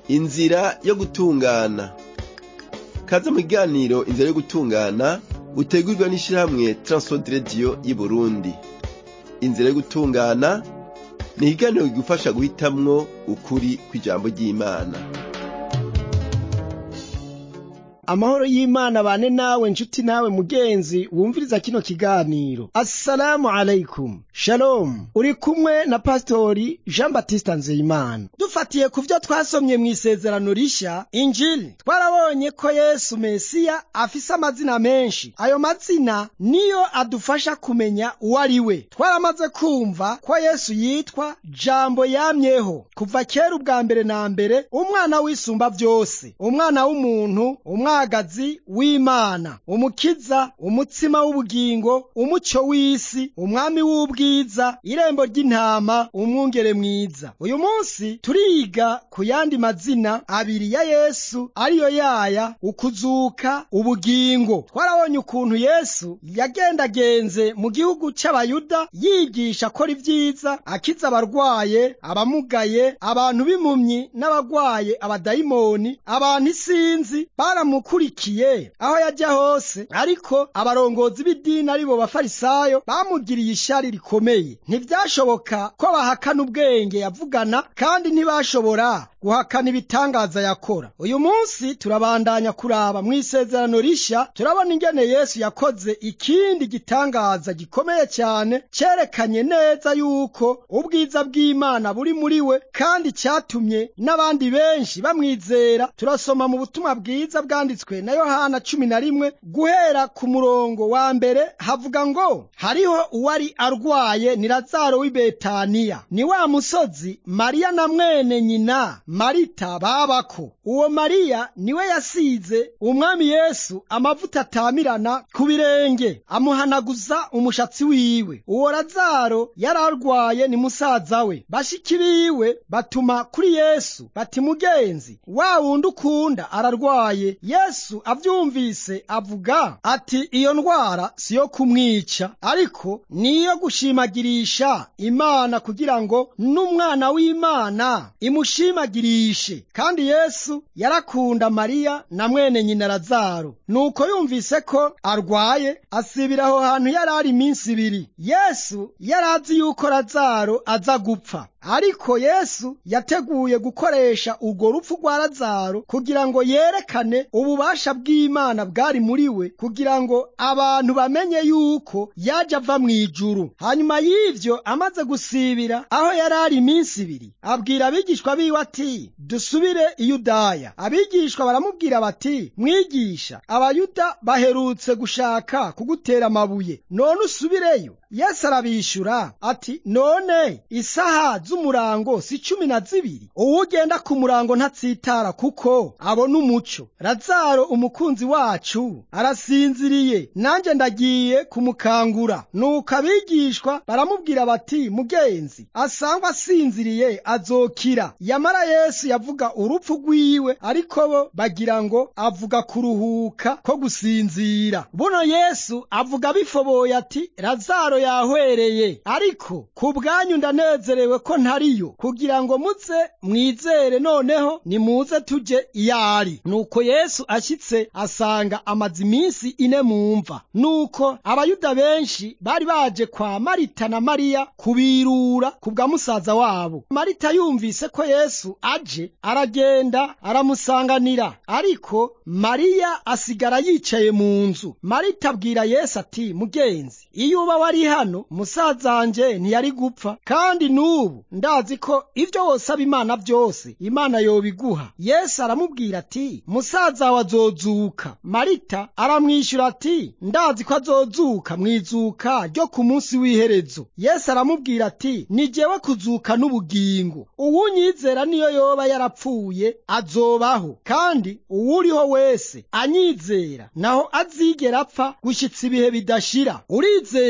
inzira yo gutungana kaze mu kiganiro inzira yo gutungana utegurwa n'ishirahamwe Transworld Radio y'Uburundi inzira yo gutungana ni ikiganiro kigufasha guhitamwo ukuri kw'ijambo ry'Imana amahoro y'imana bane nawe nshuti nawe mugenzi wumviriza kino kiganiro assalamu alaikum shalom uri kumwe na pasitori jean batiste nzeyimana dufatiye ku vyo twasomye mu isezerano rishya injili twarabonye ko yesu mesiya afise amazina menshi ayo mazina niyo adufasha kumenya uwo ari we twaramaze kumva ko yesu yitwa jambo yamyeho kuva kera ubwa mbere na mbere umwana w'isumba vyose umwana w'umuntu umwana umwagazi w'imana umukiza umutsima w'ubugingo umuco w'isi umwami w'ubwiza irembo ry'intama umwungere mwiza uyu munsi turiga ku yandi mazina abiri ya yesu ariyo yaya ukuzuka ubugingo twarabonye ukuntu yesu yagendagenze mu gihugu c'abayuda yigisha akora ibyiza akiza abarwaye abamugaye abantu b'impumyi n'abagwaye abadayimoni abantu isinzi baramu yakurikiye aho yajya hose ariko abarongozi b'idini aribo bafarisayo bamugiriye ishari rikomeye ntivyashoboka ko bahakana ubwenge yavugana kandi ntibashobora guhakana ibitangaza yakora uyu munsi turabandanya kuraba mu isezerano rishya turabona ingene yesu yakoze ikindi gitangaza gikomeye cyane cyerekanye neza yuko ubwiza bw'imana buri muri we kandi cyatumye n'abandi benshi bamwizera turasoma mu butumwa bwiza bwanditswe na yohana cumi na rimwe guhera ku murongo wa mbere havuga ngo hariho uwari arwaye ni lazaro w'i betaniya ni wa musozi mariya na mwene nyina marita babako uwo mariya niwe yasize umwami yesu amavuta atamirana ku birenge amuhanaguza umushatsi wiwe uwo lazaro yari arwaye ni musaza we bashiki biwe batuma kuri yesu bati mugenzi wa wundi ukunda ararwaye yesu avyumvise avuga ati iyo ndwara siyo kumwica ariko niyo gushimagirisha imana kugira ngo n'umwana w'imana imushimagirishe kandi yesu yarakunda mariya na mwene nyina lazaro nuko yumvise ko arwaye asibira aho hantu yari ari iminsi ibiri yesu yari azi yuko lazaro aza gupfa ariko yesu yateguye gukoresha urwo rupfu rwa lazaro kugira ngo yerekane ububasha bw'imana bwari muri we kugira ngo abantu bamenye yuko yaje ava mu ijuru hanyuma y'ivyo amaze gusibira aho yari ari iminsi ibiri abwira abigishwa biwe ati dusubire i yudaya abigishwa baramubwira bati mwigisha abayuda baherutse gushaka kugutera amabuye none usubireyo yesu arabishura ati none isaha z'umurango si cumi na zibiri uwugenda ku murango ntatsitara kuko abona umuco lazaro umukunzi wacu arasinziriye nanjye ndagiye kumukangura nuko abigishwa baramubwira bati mugenzi asangwa asinziriye azokira yamara yesu yavuga urupfu rwiwe ariko bo bagira ngo avuga kuruhuka ko gusinzira buno yesu avuga bifoboye ati lazaro yahwereye ariko ku bwanyu ndanezerewe ko ntariyo kugira ngo muze mwizere noneho nimuze tuje iyo ari nuko yesu ashyitse asanga amaze iminsi ine mu mva nuko abayuda benshi bari baje kwa marita na mariya kubirura ku bwa musaza wabo marita yumvise ko yesu aje aragenda aramusanganira ariko mariya asigara yicaye mu nzu marita abwira yesu ati mugenzi iyo uba wari hano musazanje ntiyari gupfa kandi n'ubu ndazi ko ibyo wosaba imana byose imana yobiguha yesu aramubwira ati musaza wawe azozuka marita aramwishyura ati ndazi ko azozuka mu izuka ryo ku munsi w'iherezo yesu aramubwira ati ni jewe kuzuka n'ubugingo uwunyizera niyo yoba yarapfuye azobaho kandi uwuriho wese anyizera naho azigera apfa gushyitsa ibihe bidashira urizeye ibyo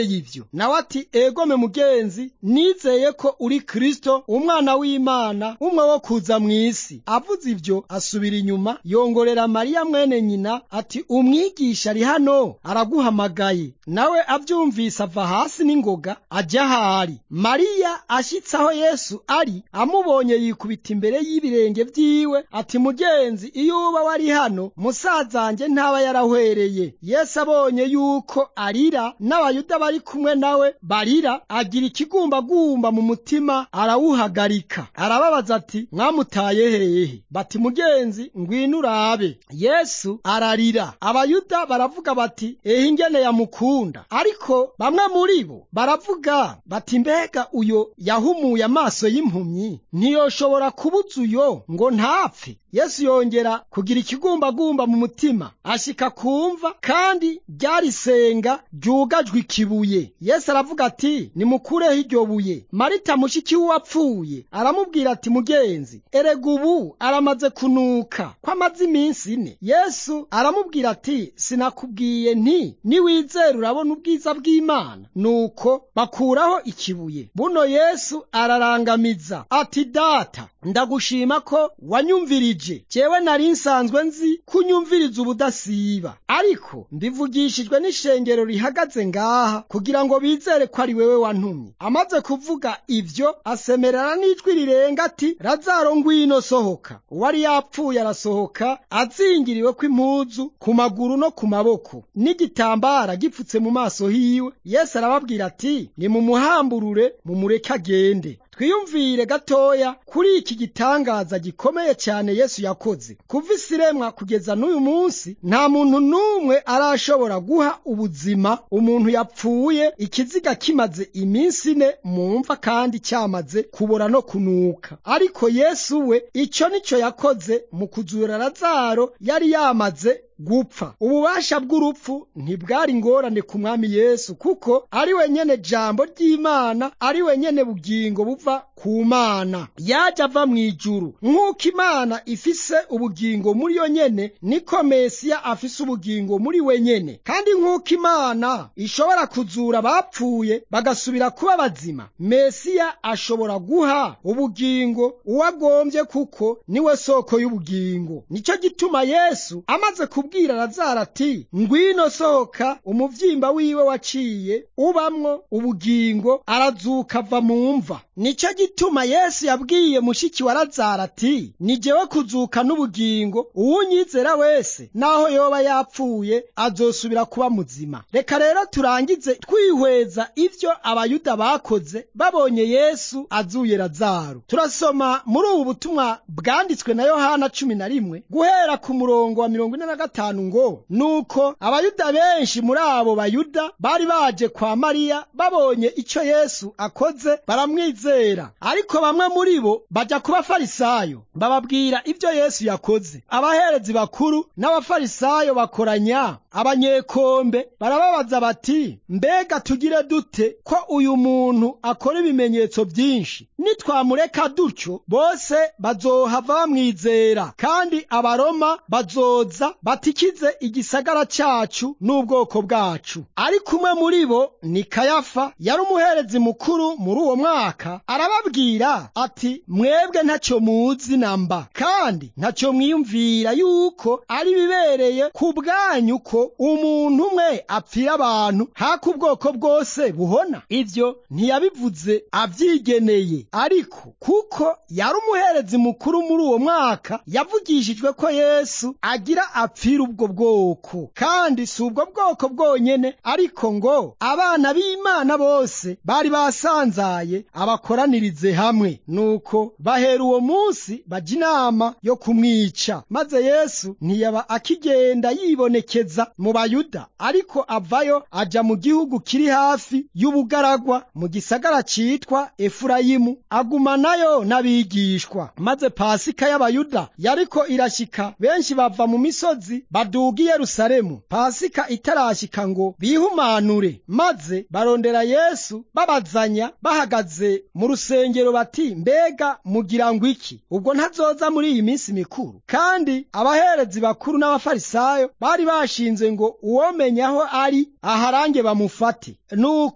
nawe ati egome mugenzi nizeye ko uri kristo umwana w'imana umwe wo kuza mu isi avuze ibyo asubira inyuma yongorera mariya mwene nyina ati umwigisha ari hano araguhamagaye nawe abyumvise ava hasi n'ingoga ajya ahari mariya ashyitse aho yesu ari amubonye yikubita imbere y'ibirenge byiwe ati mugenzi iyo uba wari hano musazanjye ntaba yarahwereye yesu abonye yuko arira n'abayuda bari kumwe nawe barira agira ikigumbagumba mu mutima arawuhagarika arababaza ati mwamutaye hehe bati mugenzi ngwino urabe yesu ararira abayuda baravuga bati ehe ingene yamukunda ariko bamwe muri bo baravuga bati mbega uyo yahumuye amaso y'impumyi ntiyoshobora kubuza uyo ngo ntapfe yesu yongera kugira ikigumbagumba mu mutima ashika kumva kandi ryarisenga ryugajwe ikibuye yesu aravuga ati nimukureho iryo buye marita mushiki w'uwapfuye aramubwira ati mugenzi erega ubu aramaze kunuka ko amaze iminsi ine yesu aramubwira ati sinakubwiye nti niwizera urabona ubwiza bw'imana nuko bakuraho ikibuye buno yesu ararangamiza ati data ndagushima ko wanyumvirije jewe nari nsanzwe nzi kunyumviriza ubudasiba ariko mbivugishijwe n'ishengero rihagaze ngaha kugira ngo bizere ko ari wewe wantumye amaze kuvuga ivyo asemerera n'ijwi rirenga ati razaro ngwino sohoka uwari yapfuye arasohoka azingiriwe kw'impuzu ku maguru no ku maboko n'igitambara gipfutse mu maso hiwe yesu arababwira ati nimumuhamburure mumureke agende twiyumvire gatoya kuri iki gitangaza gikomeye cyane yesu yakoze kuva isiremwa kugeza n'uyu munsi nta muntu n'umwe arashobora guha ubuzima umuntu yapfuye ikiziga kimaze iminsi ine mu mva kandi cyamaze kubora no kunuka ariko yesu we icyo nicyo yakoze mu kuzura razaro yari yamaze gupfa ububasha bw'urupfu ntibwari ingorane ku mwami yesu kuko ari we nyene jambo ry'imana ari we nyene bugingo buva ku mana yaje ava mu ijuru nk'uko imana ifise ubugingo muri yo nyene niko mesiya afise ubugingo muri we nyene kandi nk'uko imana ishobora kuzura abapfuye bagasubira kuba bazima mesiya ashobora guha ubugingo uwagombye kuko niwe soko y'ubugingo nicyo gituma yesu amaze kubwira razaro ati ngwino sohoka umuvyimba wiwe waciye ubamwo ubugingo arazuka ava mu mva nicyo gituma yesu yabwiye mushiki wa razaro ati ni jewe kuzuka n'ubugingo uwunyizera wese naho yoba yapfuye azosubira kuba muzima reka rero turangize twihweza ivyo abayuda bakoze babonye yesu azuye razaro turasoma muri ubu butumwa bwanditswe na yohana cumi na rimwe guhera ku murongo wa mirongo ine na gatanu ngo nuko abayuda benshi muri abo bayuda bari baje kwa mariya babonye icyo yesu akoze baramwizera ariko bamwe muri bo bajya ku bafarisayo bababwira ibyo yesu yakoze abaherezi bakuru n'abafarisayo bakoranya abanyekombe barababaza bati mbega tugire dute ko uyu muntu akora ibimenyetso byinshi nitwamureka dutyo bose bazohava bamwizera kandi abaroma bazoza batikize igisagara cyacu n'ubwoko bwacu ariko umwe muri bo ni kayafa yari umuherezi mukuru muri uwo mwaka arababwira ati mwebwe ntacyo muzi namba kandi ntacyo mwiyumvira yuko ari bibereye ku bwanyu ko umuntu umwe apfira abantu haka ubwoko bwose buhona ibyo ntiyabivuze abyigeneye ariko kuko yari umuherezi mukuru muri uwo mwaka yavugishijwe ko yesu agira apfira ubwo bwoko kandi si ubwo bwoko bwonyene ariko ngo abana b'imana bose bari basanzaye abakoranirize hamwe nuko bahera uwo munsi bajya inama yo kumwica maze yesu ntiyaba akigenda yibonekeza mu bayuda ariko avayo aja mu gihugu kiri hafi y'ubugaragwa mu gisagara citwa efurayimu agumanayo n'abigishwa maze pasika y'abayuda yariko irashika benshi bava mu misozi baduga i yerusalemu pasika itarashika ngo bihumanure maze barondera yesu babazanya bahagaze mu rusengero bati mbega mugira ngo iki ubwo ntazoza muri iyi minsi mikuru kandi abaherezi bakuru n'abafarisayo bari bashinze ngo uwomenya aho ari aharange bamufate nuko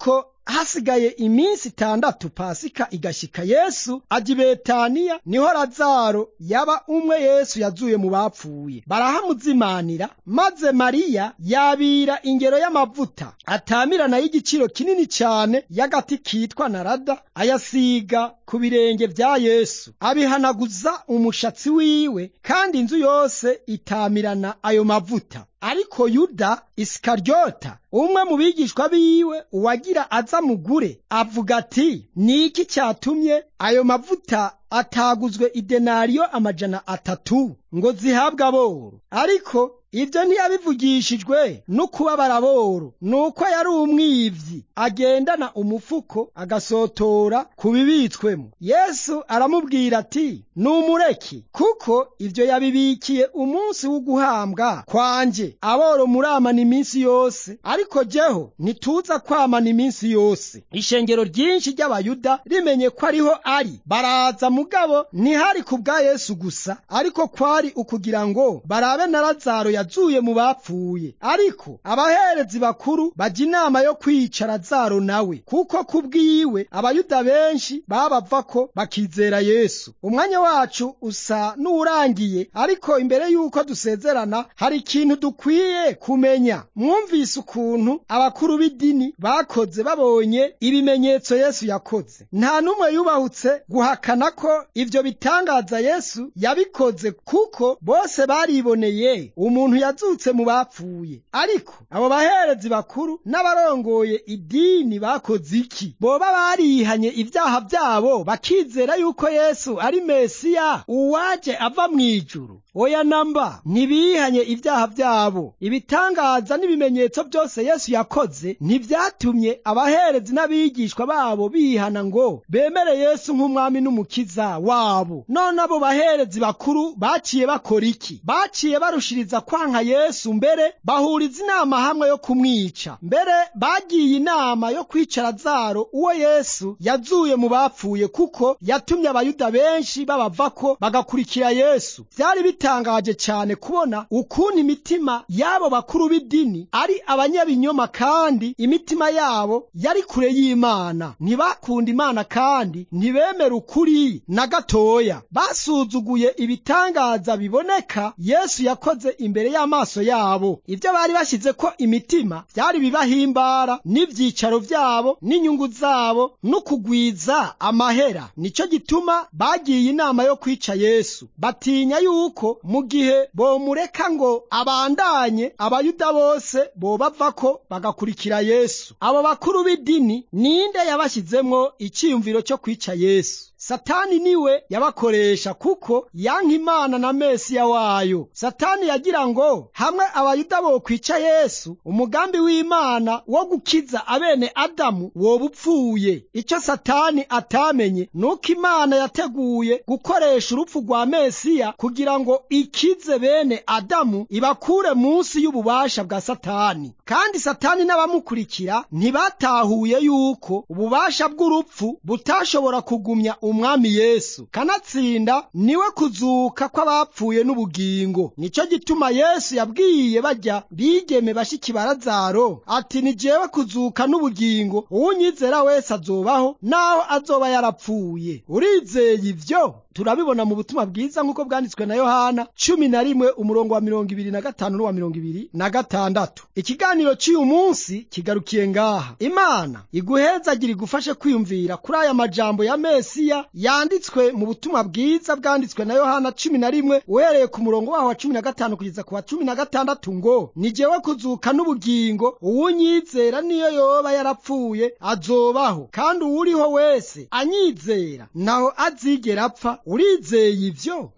hasigaye iminsi itandatu pasika igashika yesu aja i betaniya niho lazaro yaba umwe yesu yazuye mu bapfuye barahamuzimanira maze mariya yabira ingero y'amavuta atamirana y'igiciro kinini cyane y'agati kitwa narada ayasiga ku birenge vya yesu abihanaguza umushatsi wiwe kandi inzu yose itamirana ayo mavuta ariko yuda isikaryota umwe mu bigishwa biwe uwagira aza mugure avuga ati ni iki cyatumye ayo mavuta ataguzwe idenariyo amajana atatu ngo zihabwe aboro ariko ibyo ntiyabivugishijwe no kubabara boro nuko yari umwivyi agendana umufuko agasotora ku bibitswemo yesu aramubwira ati numureki kuko ibyo yabibikiye umunsi w'uguhambwa kwanje aboro muramana iminsi yose ariko jeho ntituza kwamana iminsi yose ishengero ryinshi ry'abayuda rimenye ko ariho ari baraza mugabo ntihari ku bwa yesu gusa ariko kwari ukugira ngo barabe na lazaro yazuye mu bapfuye ariko abaherezi bakuru bajya inama yo kwica lazaro nawe kuko ku bwiwe abayuda benshi babava ko bakizera yesu umwanya wacu usa n'uwurangiye ariko imbere y'uko dusezerana hari ikintu dukwiye kumenya mwumvise ukuntu abakuru b'idini bakoze babonye ibimenyetso yesu yakoze nta n'umwe yubahutse guhakana ko ibyo bitangaza yesu yabikoze kuko bose bariboneye umuntu yazutse mu bapfuye ariko abo baherezi bakuru n'abarongoye idini bakoze iki boba barihanye ibyaha byabo bakizera yuko yesu ari mesiya uwaje ava mu ijuru oya namba ntibihanye ibyaha byabo ibitangaza n'ibimenyetso byose yesu yakoze ntibyatumye abaherezi n'abigishwa babo bihana ngo bemere yesu nk'umwami n'umukiza wabo none abo baherezi bakuru baciye bakora iki baciye barushiriza kwanka yesu mbere bahuriza inama hamwe yo kumwica mbere bagiye inama yo kwica lazaro uwo yesu yazuye mu bapfuye kuko yatumye abayuda benshi babavako bagakurikira yesu byari bitangaje cyane kubona ukuntu imitima y'abo bakuru b'idini ari abanyabinyoma kandi imitima yabo yari kure y'imana ntibakunda imana kandi ntibemera ukuri na gatoya basuzuguye ibitangaza biboneka yesu yakoze imbere y'amaso yabo ibyo bari bashyize ko imitima byari bibahimbara n'ibyicaro byabo n'inyungu zabo no kugwiza amahera nicyo gituma bagiye inama yo kwica yesu batinya yuko mu gihe bomureka ngo abandanye abayuda bose bobava ko bagakurikira yesu abo bakuru b'idini ninde yabashyizemo icyiyumviro cyo kwica yesu satani niwe yabakoresha kuko yanka imana na mesiya wayo satani yagira ngo hamwe abayuda bokwica yesu umugambi w'imana wo gukiza abene adamu woba upfuye icyo satani atamenye nuko imana yateguye gukoresha urupfu rwa mesiya kugira ngo ikize bene adamu ibakure munsi y'ububasha bwa satani kandi satani n'abamukurikira ntibatahuye yuko ububasha bw'urupfu butashobora kugumya umwami yesu kanatsinda niwe kuzuka kw'abapfuye n'ubugingo nicyo gituma yesu yabwiye bajya bigeme bashiki barazaro ati ni jewe kuzuka n'ubugingo uwunyizera wese azobaho naho azoba yarapfuye urizeye ivyo turabibona mu butumwa bwiza nk'uko bwanditswe na yohana cumi na rimwe umurongo wa mirongo ibiri na gatanu n'uwa mirongo ibiri na gatandatu ikiganiro cy'uyu munsi kigarukiye ngaha imana iguhezagira igufashe kwiyumvira kuri aya majambo ya mesiya yanditswe mu butumwa bwiza bwanditswe na yohana cumi na rimwe uhereye ku murongo waho wa cumi na gatanu kugeza ku wa cumi na gatandatu ngo ni jewe kuzuka n'ubugingo uwunyizera niyo yoba yarapfuye azobaho kandi uwuriho wese anyizera naho azigera apfa urizeye ivyo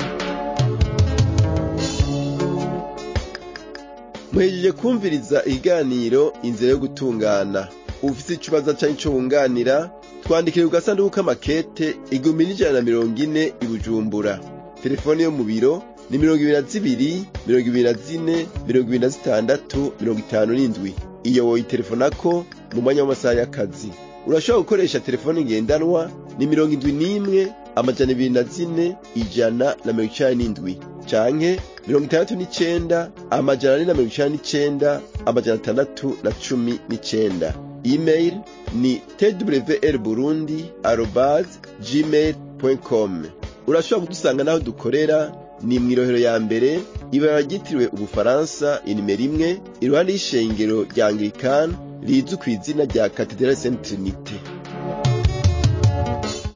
muhejeje kumviriza ikiganiro inzira yo gutungana ufite ikibazo cyangwa icyo wunganira twandikire ku gasanduku k'amakete igihumbi n'ijana na mirongo ine i bujumbura telefone yo mu biro ni mirongo ibiri na zibiri mirongo ibiri na zine mirongo ibiri na zitandatu mirongo itanu n'indwi iyo woyitelefonako mu mwanya w'amasaha y'akazi urashobora gukoresha telefone ngendanwa ni mirongo indwi n'imwe amajana ibiri na zine ijana na mirongo icenda n'indwi canke mirongo itandatu n'icenda amajana ane na mirongo icenda n'icenda amajana atandatu na cumi n'icenda email ni twr burundi arobase gmail com urashobora kudusanga n'aho dukorera ni mu irohero ya mbere ibara ryitiriwe ubufaransa inimero imwe iruhande y'ishengero rya anglikani rizwi ku izina rya katedrali saint trinite